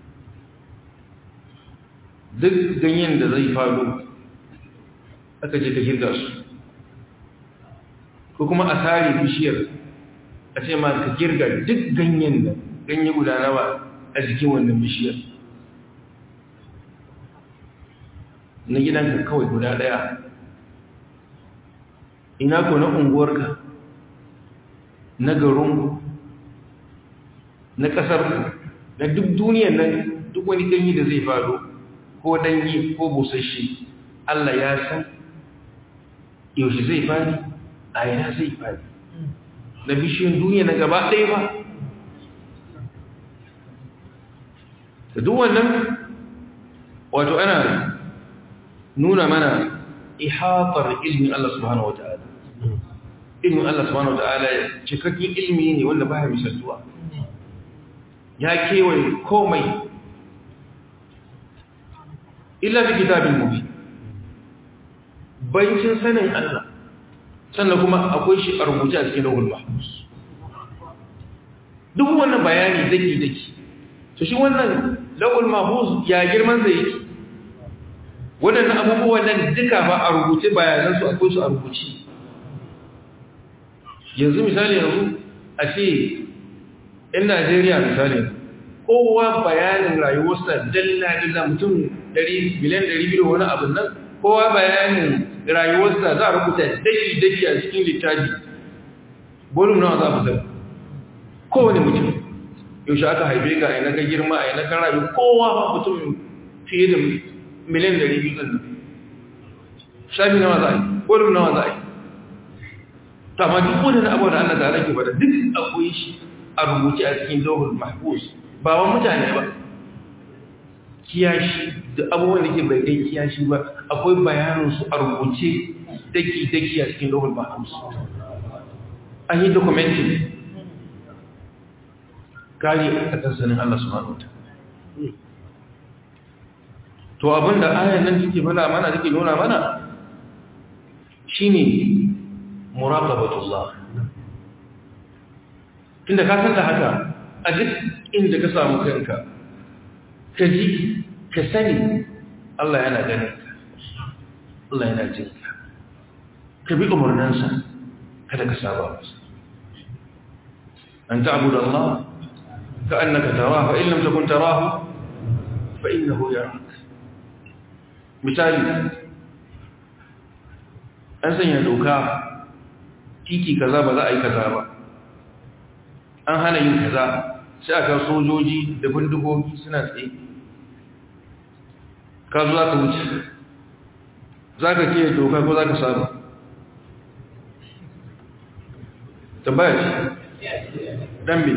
duk ganyen da zai faru aka je ka girga su ko kuma a tare bishiyar a ce ma ka girga duk ganyen da ganye guda nawa a jikin wannan bishiyar na gidanka kawai guda daya ina ko na unguwarka na garinku na ƙasarku na duk duniyar nan duk wani ganye da zai faru ko danyi ko busasshe Allah ya san yaushe zai fadi a yana zai fadi na bishiyar duniya na gaba ɗaya ba da duk wannan wato ana nuna mana ihatar ilmin Allah subhanahu wa ta'ala ilmin Allah subhanahu wa ta'ala cikakken ilmi ne wanda baya misaltuwa ya kewaye komai illa fi kitabin mubin bancin sanin Allah sannan kuma akwai shi a rubuce a cikin rahul mahfuz duk wannan bayani daki daki to shi wannan rahul mahfuz ya girman sa yake wadannan abubuwan nan duka ba a rubuce bayanan su akwai su a rubuce yanzu misali yanzu a ce in Najeriya misali kowa bayanin rayuwarsa dalla-dalla mutum 100 miliyan 200 wani abin nan kowa bayanin rayuwarsa za a rubuta daki-daki a cikin littafi bolum nawa za a fitar kowane mutum yaushe aka haife ka aina ka girma aina ka rayu kowa ba mutum fiye da miliyan 200 ɗin nan shafi nawa za a yi bolum nawa za a yi ta ma duk wani abu da Allah ta alaƙi ba da duk akwai shi a rubuce a cikin dogon mahbus ba wa mutane ba kiyashi da abubuwan da ke bai kai kiyashi ba akwai bayaninsu a rubuce daki-daki a cikin dogon mahbus an yi dokumentin kari a kansanin Allah subhanahu wa to abinda ayan nan take fada mana take nuna mana shine muraqabatullah tunda ka san da haka a duk inda ka samu kanka ka ji ka sani Allah yana ganin ka Allah yana jin ka ka bi umarninsa kada ka saba masa an ta'budu Allah ka annaka tarahu fa in lam takun tarahu fa innahu yarak misali an sanya doka titi kaza ba za a yi kaza ba an hana yin kaza sai aka sojoji da bindigogi suna tsaye ka zo za ka wuce za ka ke doka ko za ka saba tambaya ce dambe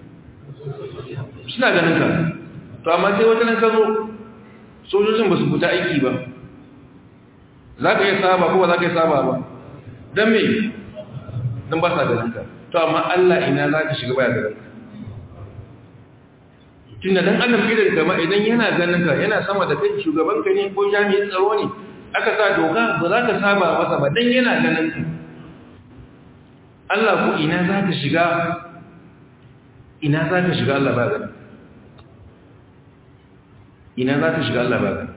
suna ganin ka to amma sai wata nan ka zo sojojin ba su fita aiki ba za ka yi saba ko ba za ka yi saba ba don me don ba sa ganin ka to amma Allah ina za ka shiga baya ganin ka tunda dan adam idan kama idan yana ganin ka yana sama da kai shugaban ka ne ko jami'in tsaro ne aka sa doka ba za ka saba masa ba dan yana ganin ka Allah ko ina za ka shiga ina za ka shiga Allah ba ganin ina za ka shiga Allah ba ganin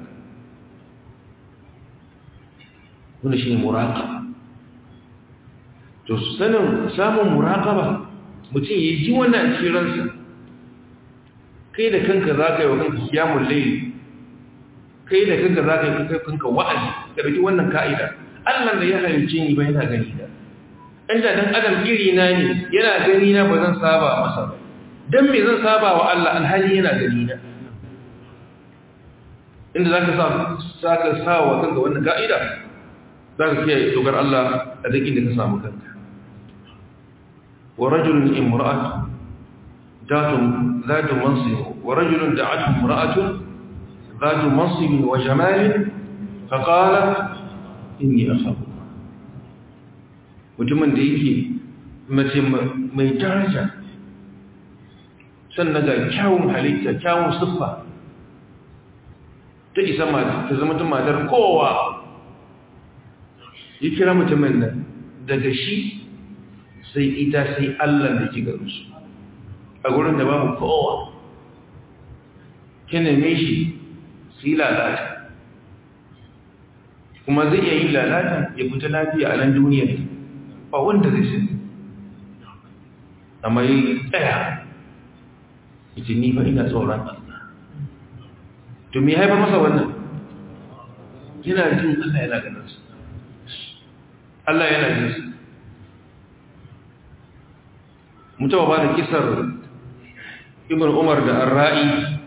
wannan shine muraqaba to sanin samun muraqaba mutum ya ji wannan cikin ransa kai da kanka za ka yi wa kanka kiyamun laili kai da kanka za ka yi kanka wa'azi ka ɗauki wannan ka'ida Allah da ya halicce ni ba yana gani na inda dan adam iri na ne yana gani na ba zan saba masa ba dan me zan saba wa Allah alhali yana gani na inda zaka sa zaka sa wa kanka wannan ka'ida zaka kiyaye dokar Allah a duk inda ka samu kanka wa rajulun imra'atu ذات ذات منصب ورجل دعته امرأة ذات منصب وجمال فقال إني أخاف mutumin da yake mace mai daraja sannan ga kyawun halitta kyawun siffa ta isa ta zama ta matar kowa ya kira mutumin nan daga shi sai ita sai allah da ke garinsu a gurin da babu kowa ki neme shi su yi lalata kuma zai iya yi lalata ya fita lafiya a nan duniyar ba wanda zai sai amma yi tsaya ita ni ba ina tsoron Allah to me haifar masa wannan yana jin Allah yana ganinsa Allah yana jinsa mutawa ba da kisar ibn umar da arra'i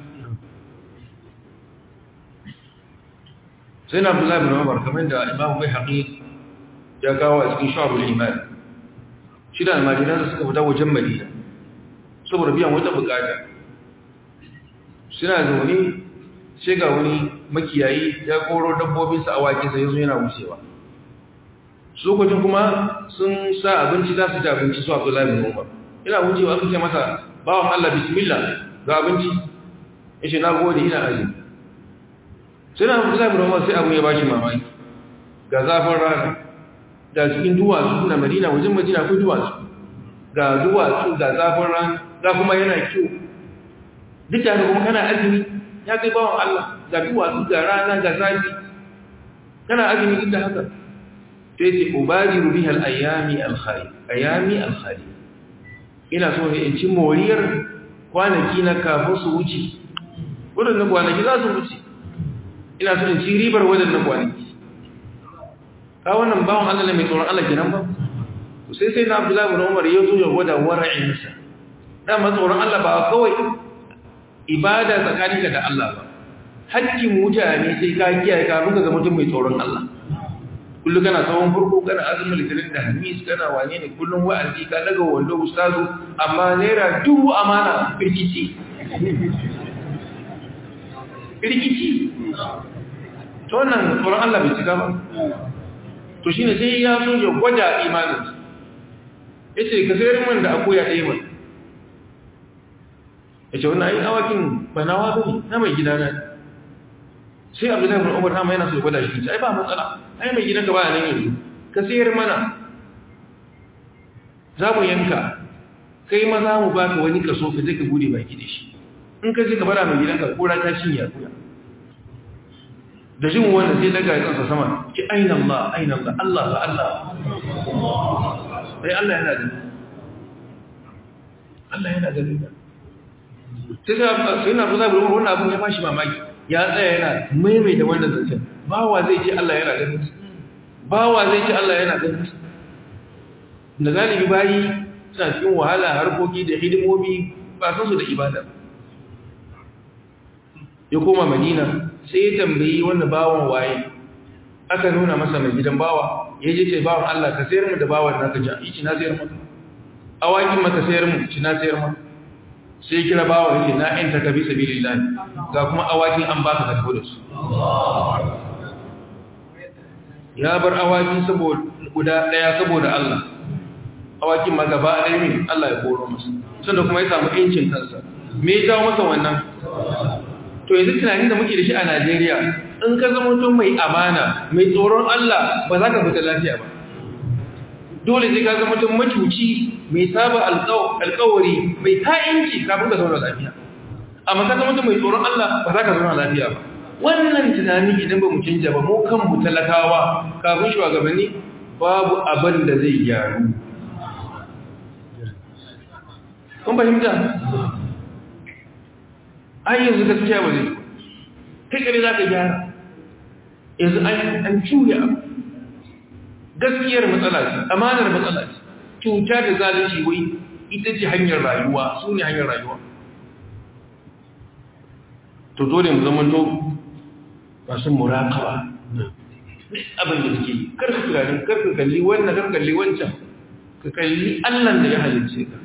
sai na abdullahi ibn umar kamar da imamu mai haƙi ya kawo a cikin sha'abul iman shi da almajiran da suka fita wajen madina saboda biyan wata bukata suna zaune sai ga wani makiyayi ya koro dabbobinsa a wakinsa yanzu yana wucewa su kwacin kuma sun sa abinci za su ci abinci su abdullahi ibn umar ina wucewa aka ce masa bawan Allah bismillah ga abinci yace na gode ina azumi sai na Abu Zaid bin sai abu ya bashi mamaki ga zafin rana ga cikin duwatsu na Madina wajen Madina akwai duwatsu ga duwatsu ga zafin rana ga kuma yana kyau duk da kuma kana azumi ya kai bawan Allah ga duwatsu ga rana ga zafi kana azumi duk da haka sai ce ubadiru bihal ayami al-khayr ayami al-khayr ina so ne in ci moriyar kwanaki na kafin su wuce waɗannan kwanaki za su wuce ina so in ci ribar waɗannan kwanaki ka wannan bawon Allah ne mai tsoron Allah kenan ba sai sai na Abdullahi bin Umar ya zo ya gwada wara'insa dama tsoron Allah ba kawai ibada tsakaninka da Allah ba hakkin mutane sai ka kiyaye ka ruka ga mutum mai tsoron Allah kullum kana tsawon farko kana azumin litinin da hamis kana wane ne kullum wa'azi ka daga wando ustazu amma naira dubu amana firkici firkici to wannan tsoron Allah bai cika ba to shine sai ya so ya gwada imanin yace ka sayar min da akuya ɗaya mai yace wannan ai awakin banawa bane na mai gidana sai abdullahi bin umar amma yana so ya gwada shi ai ba matsala ai mai gidanka ba nan yanzu ka sayar mana za mu yanka kai ma za mu baka wani kaso ka je ka bude baki da shi in ka je ka bara mai gidanka kora ta shin ya kuya da jin wannan sai daga ya kansa sama ki aina Allah aina Allah Allah ba Allah sai Allah yana da Allah yana da sai sai na buza bin wannan abun ya bashi mamaki ya tsaya yana maimaita wannan zancen bawa zai ce Allah yana ganin su bawa zai ce Allah yana ganin su da galibi bayi suna cikin wahala harkoki da hidimomi ba san su da ibada ya koma madina sai ya tambayi wanda bawan waye aka nuna masa mai gidan bawa ya je ce bawan Allah ka sayar mu da bawan naka ja yi ci na sayar maka awakin maka sayar mu ci na sayar maka sai kira bawa yake na yanta ka bi sabilillah ga kuma awakin an baka ka tafi da su ya bar awaki saboda guda daya saboda Allah awakin ma gaba ɗaya ne Allah ya koro masa sannan kuma ya samu incin kansa me ya jawo masa wannan to yanzu tunanin da muke da shi a Najeriya in ka zama mutum mai amana mai tsoron Allah ba za ka fita lafiya ba dole sai ka zama mutum macuci mai saba alkawari mai ta'inci kafin ka zauna lafiya amma ka zama mutum mai tsoron Allah ba za ka zauna lafiya ba wannan tunani idan ba mu canja ba mu kan mu talakawa kafin shugabanni babu abin da zai gyaru kun fahimta ai yanzu gaskiya ba zai kai kare za ka gyara yanzu an juya gaskiyar matsala ce amanar matsala ce cuta da zalunci wai ita ce hanyar rayuwa su ne hanyar rayuwa to dole mu zama to masu murakawa abin da suke yi karka tunanin karka kalli wannan karka kalli wancan ka kalli allan da ya halicce ka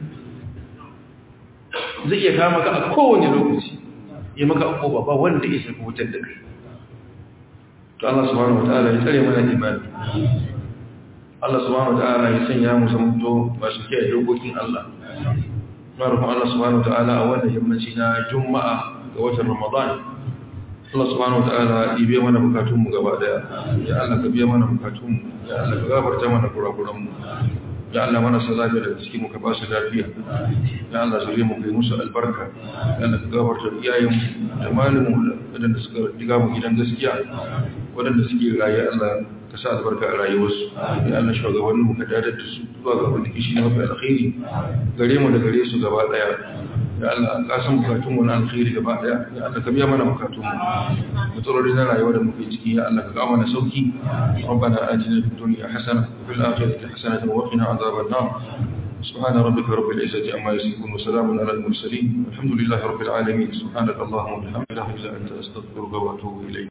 zai iya kama ka a kowane lokaci ya maka abubuwa ba wanda ya shafi wutar da kai to Allah subhanahu wataala ya tsare mana imani Allah subhanahu wataala ya sanya mu zamanto masu kiyaye dokokin Allah na rufin Allah subhanahu wataala a wannan yammaci na juma'a ga watan ramadan Allah subhanahu wataala ya biya mana bukatunmu gaba daya ya Allah ka biya mana bukatunmu ya Allah ka gafarta mana kurakuranmu ya Allah mana sa lafiya daga cikin mu ka ba su lafiya ya Allah zure mu kai musu albarka ya Allah ka gafarta iyayenmu da malamu wadanda suka diga mu gidan gaskiya wadanda suke raye Allah ka sa albarka a rayuwarsu ya Allah shugabanninmu ka dadar da su zuwa ga wanda kishi mafi alkhairi gare mu da gare su gaba daya ya Allah ka san bukatun mu na alkhairi gaba daya ya Allah ka biya mana bukatun mu matsaloli na rayuwa da muke ciki ya Allah ka kawo mana sauki ربنا آتنا في الدنيا حسنة وفي الآخرة حسنة وقنا عذاب النار سبحان ربك رب العزة عما يصفون وسلام على المرسلين الحمد لله رب العالمين سبحانك اللهم وبحمدك لا إله إلا أنت أستغفرك وأتوب إليك